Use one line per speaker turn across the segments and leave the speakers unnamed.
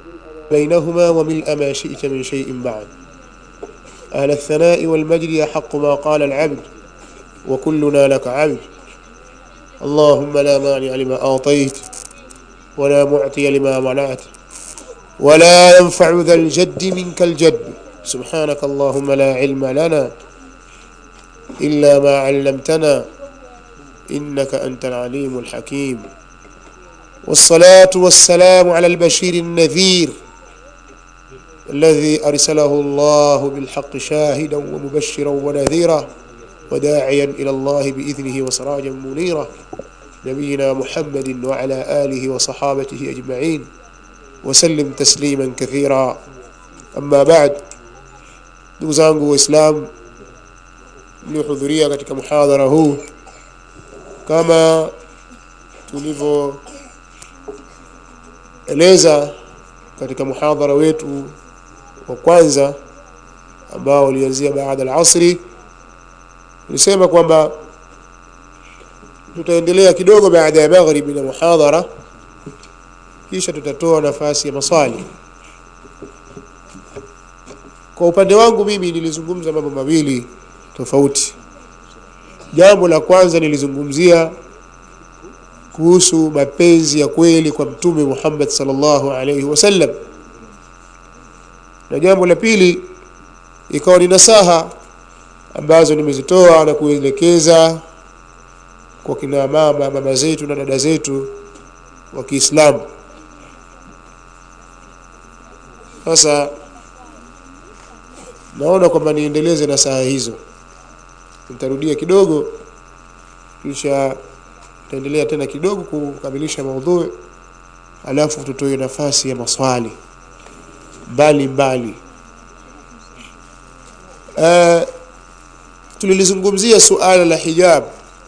بينهما وملء ما شئت من شيء بعد أهل الثناء والمجد يحق ما قال العبد وكلنا لك عبد اللهم لا مانع لما أعطيت ولا معطي لما منعت ولا ينفع ذا الجد منك الجد سبحانك اللهم لا علم لنا إلا ما علمتنا إنك أنت العليم الحكيم والصلاة والسلام على البشير النذير الذي أرسله الله بالحق شاهدا ومبشرا ونذيرا وداعيا إلى الله بإذنه وسراجا منيرا نبينا محمد وعلى آله وصحابته أجمعين وسلم تسليما كثيرا أما بعد ndugu zangu waislamu mliohudhuria katika muhadhara huu kama tulivyoeleza katika muhadhara wetu wa kwanza ambao ulianzia baada al-asri tulisema kwamba tutaendelea kidogo baada ya maghribi na muhadhara kisha tutatoa nafasi ya maswali kwa upande wangu mimi nilizungumza mambo mawili tofauti jambo la kwanza nilizungumzia kuhusu mapenzi ya kweli kwa mtume Muhammad sallallahu alaihi wasallam na jambo la pili ikawa ni nasaha ambazo nimezitoa na kuelekeza kwa kina mama mama zetu na dada zetu wa Kiislamu sasa naona kwamba niendeleze na saa hizo nitarudia kidogo kisha tutaendelea tena kidogo kukamilisha maudhui alafu tutoe nafasi ya maswali mbali mbali uh, tulilizungumzia suala la hijab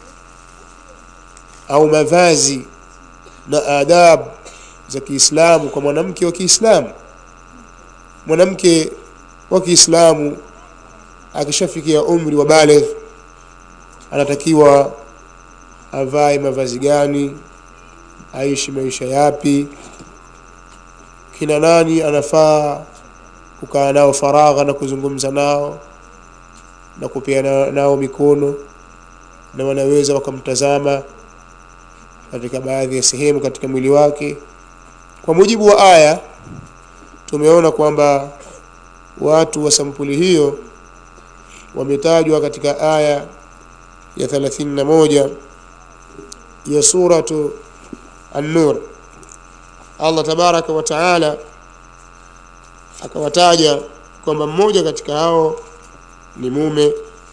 au mavazi na adabu za Kiislamu kwa mwanamke wa Kiislamu mwanamke wa Kiislamu akishafikia umri wa baligh anatakiwa avae mavazi gani aishi maisha yapi kina nani anafaa kukaa nao faragha na kuzungumza nao na kupeana nao mikono na wanaweza wakamtazama katika baadhi ya sehemu katika mwili wake kwa mujibu wa aya tumeona kwamba watu wa sampuli hiyo wametajwa katika aya ya 31 ya suratu an-nur Allah tabaraka wa taala akawataja kwamba mmoja katika hao ni mume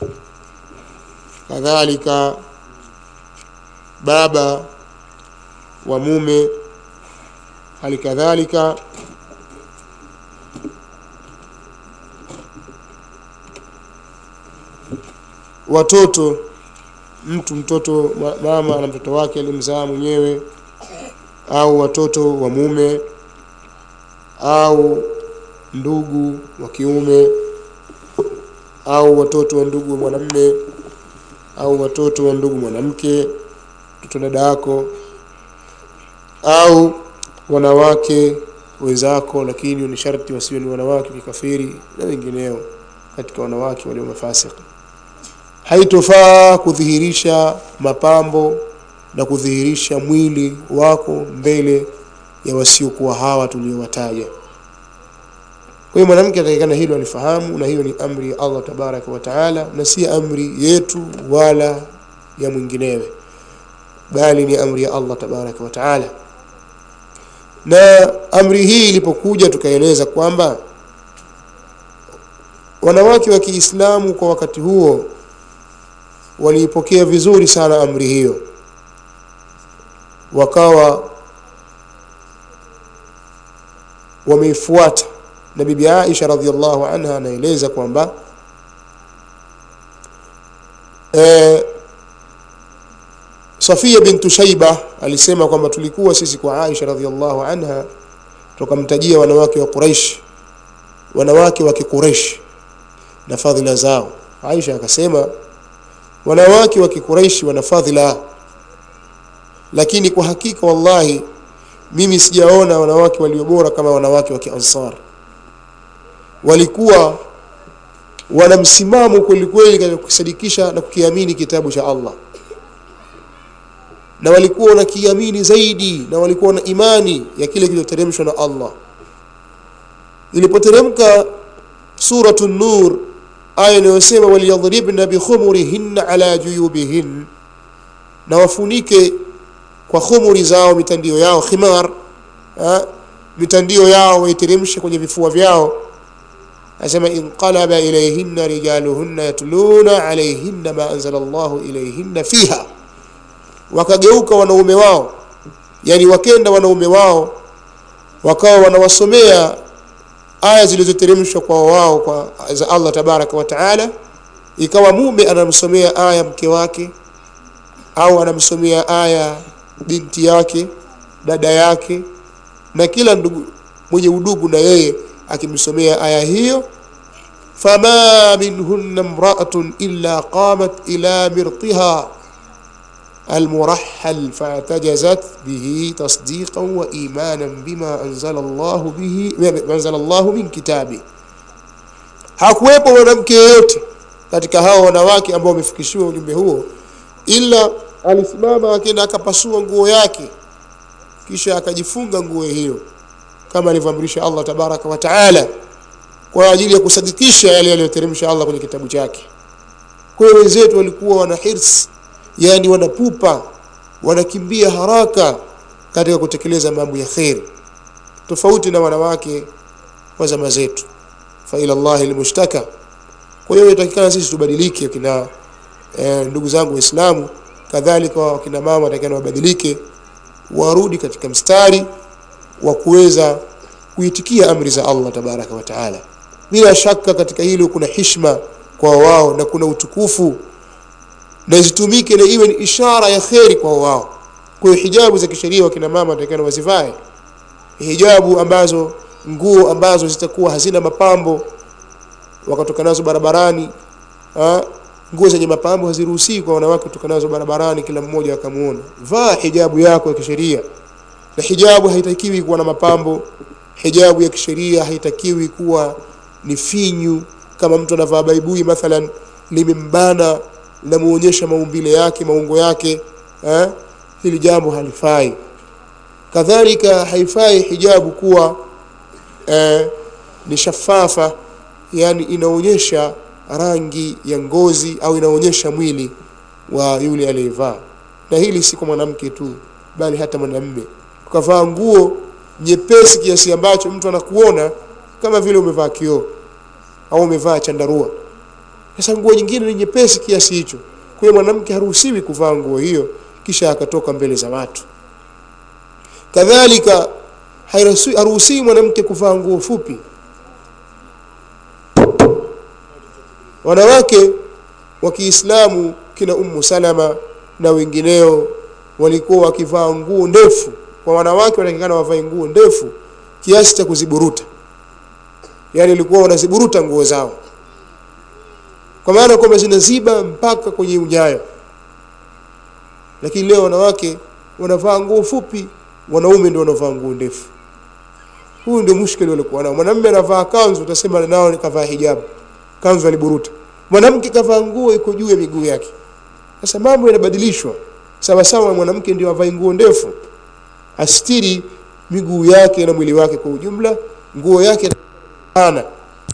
kadhalika baba wa mume hali kadhalika watoto mtu mtoto mama na mtoto wake alimzaa mwenyewe au watoto wa mume au ndugu wa kiume au watoto wa ndugu wa mwanamme au watoto wa ndugu mwanamke mtoto dada yako au wanawake wenzako lakini ni sharti wasiwe ni wanawake kikafiri na wengineo katika wanawake walio mafasiki haitofaa kudhihirisha mapambo na kudhihirisha mwili wako mbele ya wasiokuwa hawa tuliowataja kwa hiyo mwanamke atakikana hilo alifahamu na hiyo ni amri ya Allah tabaraka wa taala na si amri yetu wala ya mwinginewe bali ni amri ya Allah tabaraka wa taala na amri hii ilipokuja tukaeleza kwamba wanawake wa Kiislamu kwa wakati huo waliipokea vizuri sana amri hiyo wakawa wameifuata na bibi Aisha radhiallahu anha anaeleza kwamba e, Safia bintu Shaiba alisema kwamba tulikuwa sisi kwa Aisha radhiallahu anha tukamtajia wanawake wa Quraish wanawake wa Quraish na fadhila zao Aisha akasema wanawake wa Quraish wana fadhila lakini kwa hakika wallahi mimi sijaona wanawake walio bora kama wanawake wa kiansar walikuwa wana msimamo kwelikweli katika kukisadikisha na kukiamini kitabu cha allah na walikuwa wanakiamini zaidi na walikuwa na imani ya kile kilichoteremshwa na allah ilipoteremka suratu nur aya inayosema waliyadhribna bikhumurihinna ala juyubihin na wafunike kwa khumuri zao mitandio yao khimar ha? mitandio yao waiteremshe kwenye vifua vyao asema inqalaba ilayhinna rijaluhunna yatluna alayhinna ma anzala Allahu ilayhinna fiha wakageuka wanaume wao yani wakenda wanaume wao wakawa wanawasomea aya zilizoteremshwa kwa wao kwa za Allah tabaraka wa taala ikawa mume anamsomea aya mke wake au anamsomea aya binti yake dada yake na kila ndugu mwenye udugu na yeye akimsomea aya hiyo fama minhunna imra'atun illa qamat ila mirtiha المرحل فاعتجزت به تصديقا وإيمانا بما أنزل الله به ما أنزل الله من كتابه hakuwepo mwanamke yeyote katika hao wanawake ambao wamefikishiwa ujumbe huo ila alisimama akenda akapasua nguo yake kisha akajifunga nguo hiyo kama alivyoamrisha Allah tabaraka wa taala kwa ajili ya kusadikisha yale yaliyoteremsha Allah kwenye kitabu chake kwa hiyo wenzetu walikuwa wana hirs yani wanapupa wanakimbia haraka katika kutekeleza mambo ya kheri tofauti na wanawake wa zama zetu fa ila Allahi almushtaka kwa hiyo inatakikana sisi tubadilike kina e, ndugu zangu waislamu kadhalika wakina mama watakana wabadilike warudi katika mstari wa kuweza kuitikia amri za Allah tabaraka wa taala bila shaka katika hilo kuna hishma kwa wao na kuna utukufu na zitumike na iwe ni ishara ya kheri kwa wao kwa hiyo hijabu za kisheria wakina mama watakana wazivae hijabu ambazo nguo ambazo zitakuwa hazina mapambo wakatoka nazo barabarani ha? nguo zenye mapambo haziruhusiwi kwa wanawake kutoka nazo barabarani kila mmoja akamuona vaa hijabu yako ya kisheria na hijabu haitakiwi kuwa na mapambo hijabu ya kisheria haitakiwi kuwa ni finyu kama mtu anavaa baibui mathalan limembana linamuonyesha maumbile yake maungo yake eh? hili jambo halifai kadhalika haifai hijabu kuwa eh, ni shafafa yani inaonyesha rangi ya ngozi au inaonyesha mwili wa yule aliyevaa na hili si kwa mwanamke tu bali hata mwanamme ukavaa nguo nyepesi kiasi ambacho mtu anakuona kama vile umevaa kioo au umevaa chandarua sasa nguo nyingine ni nyepesi kiasi hicho kwa hiyo mwanamke haruhusiwi kuvaa nguo hiyo kisha akatoka mbele za watu kadhalika haruhusiwi mwanamke kuvaa nguo fupi wanawake wa Kiislamu kina Ummu Salama na wengineo walikuwa wakivaa nguo ndefu kwa wanawake wanatakikana wavae nguo ndefu kiasi cha kuziburuta yani walikuwa wanaziburuta nguo zao kwa maana kwamba zinaziba mpaka kwenye unyayo lakini leo wanawake wanavaa nguo fupi wanaume ndio wanavaa nguo ndefu huu ndio mushkeli walikuwa nao mwanamume anavaa kanzu utasema nao nikavaa hijabu kanzu aliburuta mwanamke kavaa nguo iko juu ya miguu yake sasa mambo yanabadilishwa sawa sawa mwanamke ndio avae nguo ndefu astiri miguu yake na mwili wake kwa ujumla nguo yake pana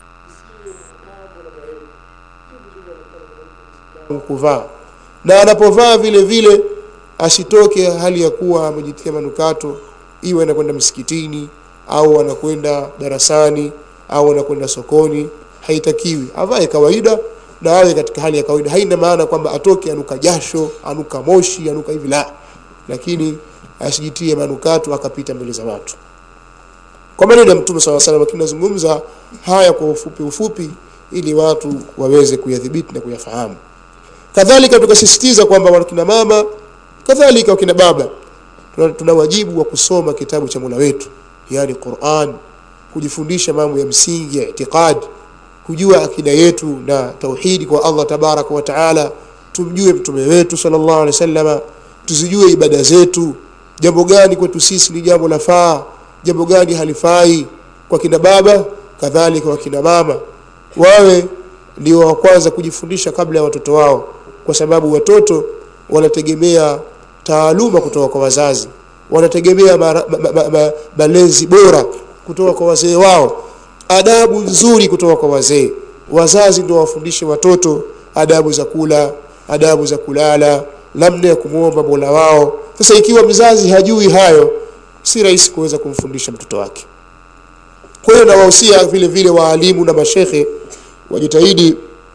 kuvaa na anapovaa vile vile asitoke hali ya kuwa amejitia manukato iwe anakwenda msikitini au anakwenda darasani au anakwenda sokoni haitakiwi avae kawaida na awe katika hali ya kawaida haina maana kwamba atoke anuka jasho anuka moshi anuka hivi la lakini asijitie manukato akapita mbele za watu kwa maneno ya mtume saw salam lakini nazungumza haya kwa ufupi ufupi ili watu waweze kuyadhibiti na kuyafahamu kadhalika tukasisitiza kwamba wakina mama kadhalika wakina baba tuna, tuna wajibu wa kusoma kitabu cha Mola wetu yani Qur'an kujifundisha mambo ya msingi ya itikadi kujua akida yetu na tauhidi kwa Allah tabaraka wa taala tumjue mtume wetu sallallahu alaihi wasallama tuzijue ibada zetu jambo gani kwetu sisi ni jambo lafaa jambo gani halifai kwa kina baba kadhalika kwa kina mama wawe ndio wa kwanza kujifundisha kabla ya watoto wao kwa sababu watoto wanategemea taaluma kutoka kwa wazazi wanategemea mara- ma- ma- ma- ma- malezi bora kutoka kwa wazee wao adabu nzuri kutoka kwa wazee wazazi ndio wafundishe watoto adabu za kula adabu za kulala namna ya kumwomba mola wao sasa ikiwa mzazi hajui hayo si rahisi kuweza kumfundisha mtoto wake kwa hiyo nawahusia vile vile waalimu na mashekhe wajitahidi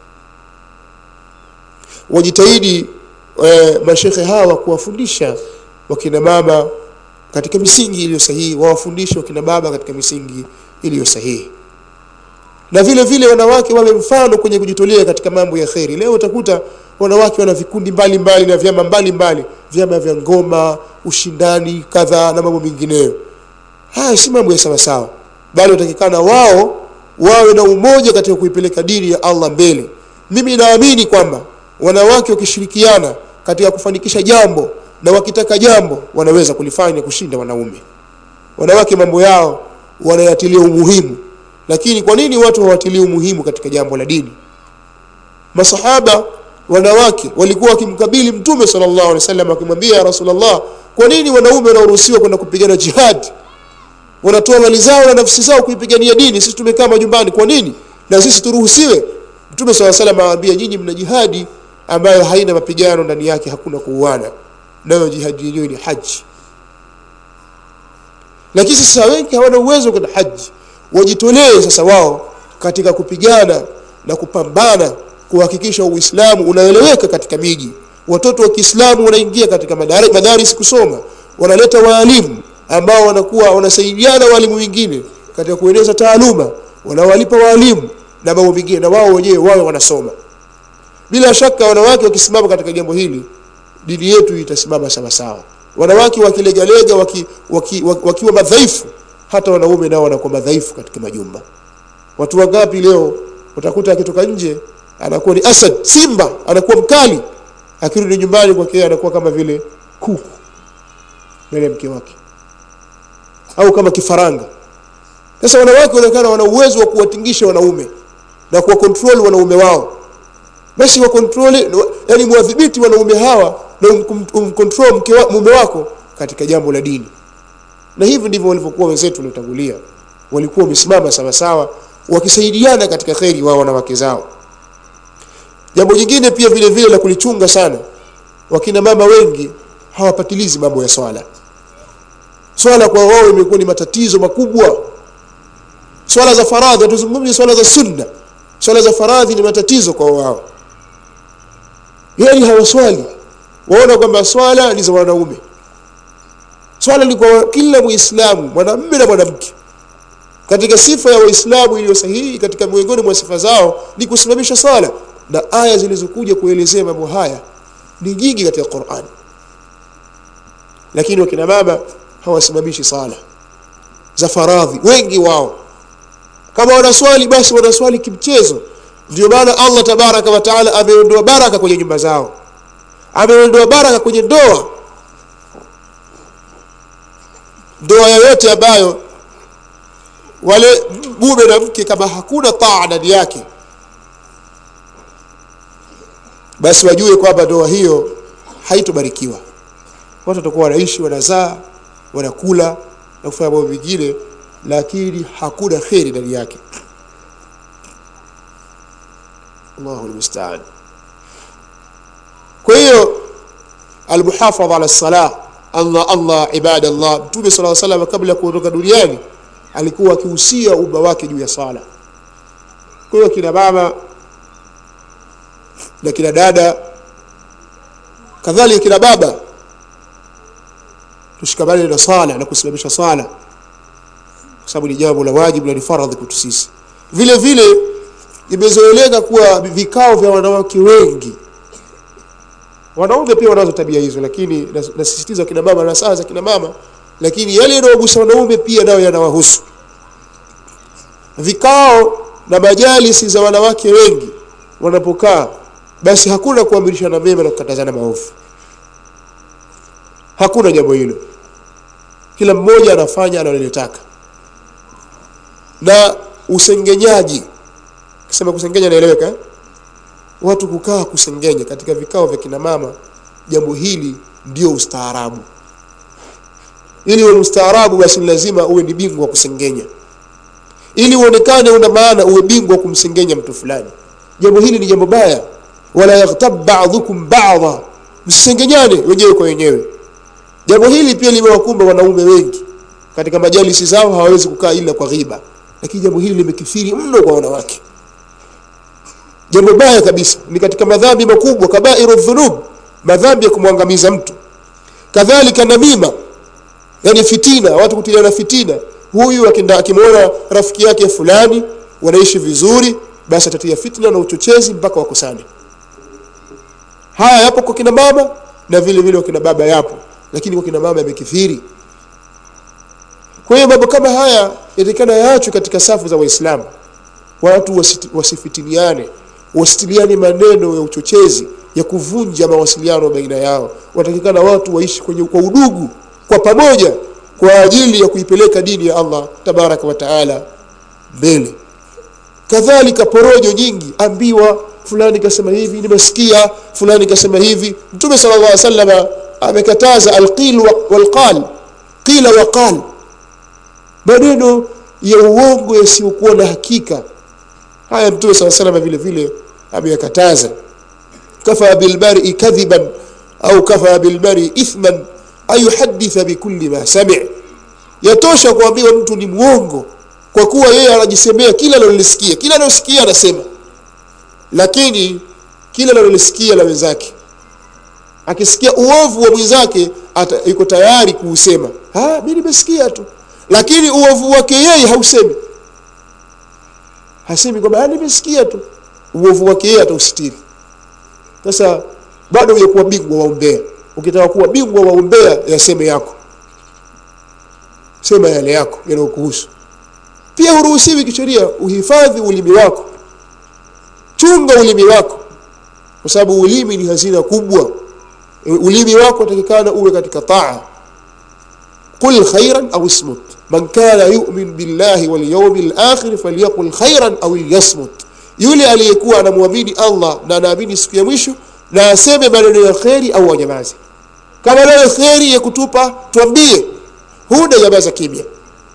wajitahidi e, mashekhe hawa kuwafundisha wakina mama katika misingi iliyo sahihi wawafundishe wakina baba katika misingi iliyo sahihi na vile vile wanawake wawe mfano kwenye kujitolea katika mambo ya kheri leo utakuta wanawake wana vikundi mbalimbali na vyama mbalimbali vyama vya ngoma ushindani kadhaa na mambo mengineyo haya si mambo ya sawasawa bali watakikana wao wawe na umoja katika kuipeleka dini ya allah mbele mimi naamini kwamba wanawake wakishirikiana katika kufanikisha jambo na wakitaka jambo wanaweza kulifanya kushinda wanaume wanawake mambo yao wanayatilia umuhimu lakini kwa nini watu hawatilii umuhimu katika jambo la dini masahaba wanawake walikuwa wakimkabili mtume sallallahu alaihi wasallam wakimwambia ya rasulullah kwa nini wanaume wanaoruhusiwa kwenda kupigana jihad wanatoa mali zao na nafsi zao kuipigania dini sisi tumekaa majumbani kwa nini na sisi turuhusiwe mtume saa salam awaambia nyinyi mna jihadi ambayo haina mapigano ndani yake hakuna kuuana nayo jihadi yenyewe ni haji lakini sasa wengi hawana uwezo kwenda haji wajitolee sasa wao katika kupigana na kupambana kuhakikisha uislamu unaeleweka katika miji watoto wa kiislamu wanaingia katika madari- madaris kusoma wanaleta waalimu ambao wanakuwa wanasaidiana waalimu wengine katika kueneza taaluma wanawalipa waalimu na mambo mengine na wao wenyewe wawe wanasoma bila shaka wanawake wakisimama katika jambo hili dini yetu itasimama sawasawa wanawake wakilegalega waki, waki, waki, wakiwa madhaifu hata wanaume nao wanakuwa madhaifu katika majumba watu wangapi leo utakuta akitoka nje anakuwa ni asad simba anakuwa mkali akirudi nyumbani kwake anakuwa kama vile kuku mbele ya mke wake au kama kifaranga sasa wanawake wanaonekana wana uwezo wa kuwatingisha wanaume na kuwa control wanaume wao basi wa control yani mwadhibiti wanaume hawa na um- umcontrol mke wa, mume wako katika jambo la dini na hivi ndivyo walivyokuwa wenzetu waliotangulia walikuwa wamesimama sawasawa wakisaidiana katika kheri wao wanawake zao jambo jingine pia vile vile la kulichunga sana wakina mama wengi hawapatilizi mambo ya swala swala kwa wao imekuwa ni matatizo makubwa swala za faradhi tuzungumzie swala za sunna swala za faradhi ni matatizo kwa wao yani hawaswali waona kwamba swala ni za wanaume swala ni kwa kila muislamu mwanamume na mwanamke katika sifa ya waislamu iliyo sahihi katika miongoni mwa sifa zao ni kusimamisha swala na aya zilizokuja kuelezea mambo haya ni nyingi katika qurani lakini wakina mama hawasimamishi sala za faradhi wengi wao kama wanaswali basi wanaswali kimchezo ndio maana allah tabaraka wa taala ameondoa baraka kwenye nyumba zao ameondoa baraka kwenye ndoa ndoa yoyote ambayo wale mume na mke kama hakuna taa ndani yake basi wajue kwamba ndoa hiyo haitobarikiwa watu watakuwa wanaishi wanazaa wanakula na kufanya mambo mengine lakini hakuna kheri ndani yake allahu lmustaan kwa hiyo almuhafadha ala lsalah allah allah ibada llah mtume saa salam kabla ya kuondoka duniani alikuwa akihusia umma wake juu ya sala kwa hiyo kina mama na kina dada kadhalika kina baba tushikamane na sala na kusimamisha sala kwa sababu ni jambo la wajibu na ni faradhi kwetu sisi vile vile imezoeleka kuwa vikao vya wanawake wengi wanaume pia wanazo tabia hizo lakini nas- nasisitiza kina mama na saa za kina mama lakini yale yanayogusa wanaume pia nayo yanawahusu vikao na majalisi za wanawake wengi wanapokaa basi hakuna kuamrishana mema na kukatazana maovu hakuna jambo hilo kila mmoja anafanya analolitaka na usengenyaji kisema kusengenya naeleweka eh? watu kukaa kusengenya katika vikao vya kina mama jambo hili ndio ustaarabu ili uwe mstaarabu basi ni lazima uwe ni bingwa wa kusengenya ili uonekane una maana uwe bingwa kumsengenya mtu fulani jambo hili ni jambo baya wala yaghtab ba'dhukum ba'dha msisengenyane wenyewe kwa wenyewe jambo hili pia limewakumba wanaume wengi katika majalisi zao hawawezi kukaa ila kwa ghiba lakini jambo hili limekithiri mno kwa wanawake jambo baya kabisa ni katika madhambi makubwa kabairu dhunub madhambi ya kumwangamiza mtu kadhalika namima yani fitina watu kutiliana fitina huyu akenda akimwona rafiki yake fulani wanaishi vizuri basi atatia fitna na uchochezi mpaka wakosane haya yapo kwa kina mama na vile vile kwa kina baba yapo lakini kwa kina mama yamekithiri kwa hiyo mambo kama haya yatakana yaachwe katika safu za waislamu watu wasiti- wasifitiniane wasitiliane maneno ya uchochezi ya kuvunja mawasiliano baina yao watakikana watu waishi kwenye kwa udugu kwa pamoja kwa ajili ya kuipeleka dini ya Allah tabaraka wa taala mbele kadhalika porojo nyingi ambiwa fulani kasema hivi nimesikia fulani kasema hivi mtume sallallahu alaihi wasallam amekataza alqil wa- walqal qila wa qal maneno ya uongo yasiyokuwa na hakika haya mtume sallallahu alaihi wasallam vile vile ameyakataza kafa bilmar'i kadhiban au kafa bilmar'i ithman ayuhaditha bikulli ma sami' yatosha kuambiwa mtu ni mwongo kwa kuwa yeye anajisemea kila analolisikia kila analosikia anasema lakini kila analolisikia la wenzake akisikia uovu wa mwenzake ata- yuko tayari kuusema ah mimi nimesikia tu lakini uovu wake yeye hausemi hasemi kwamba ah nimesikia tu uovu wake yeye atausitiri sasa bado hujakuwa bingwa wa umbea ukitaka kuwa bingwa wa umbea yaseme yako sema yale yako yanayokuhusu pia huruhusiwi kisheria uhifadhi ulimi wako chunga ulimi wako kwa sababu ulimi ni hazina kubwa E, ulimi wako utakikana uwe katika taa qul khairan au ismut man kana yu'min billahi wal yawmil akhir falyaqul khairan au yasmut yule aliyekuwa anamwamini Allah na anaamini siku ya mwisho na aseme maneno ya kheri au anyamaze kama leo kheri ya kutupa tuambie huna nyamaza kimya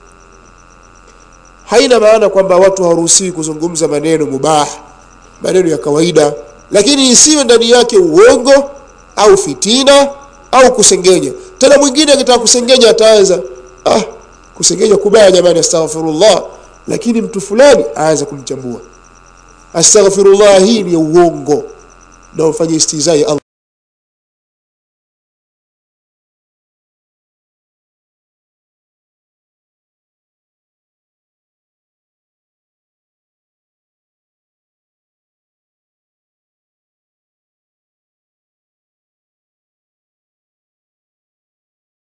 haina maana kwamba watu hawaruhusiwi kuzungumza maneno mubah maneno ya kawaida lakini isiwe ndani yake uongo au fitina au kusengenya tena mwingine akitaka kusengenya ataanza ah kusengenya kubaya jamani astaghfirullah lakini mtu fulani aanza kumchambua astaghfirullah hii ni ya uongo na ufanye istizai Allah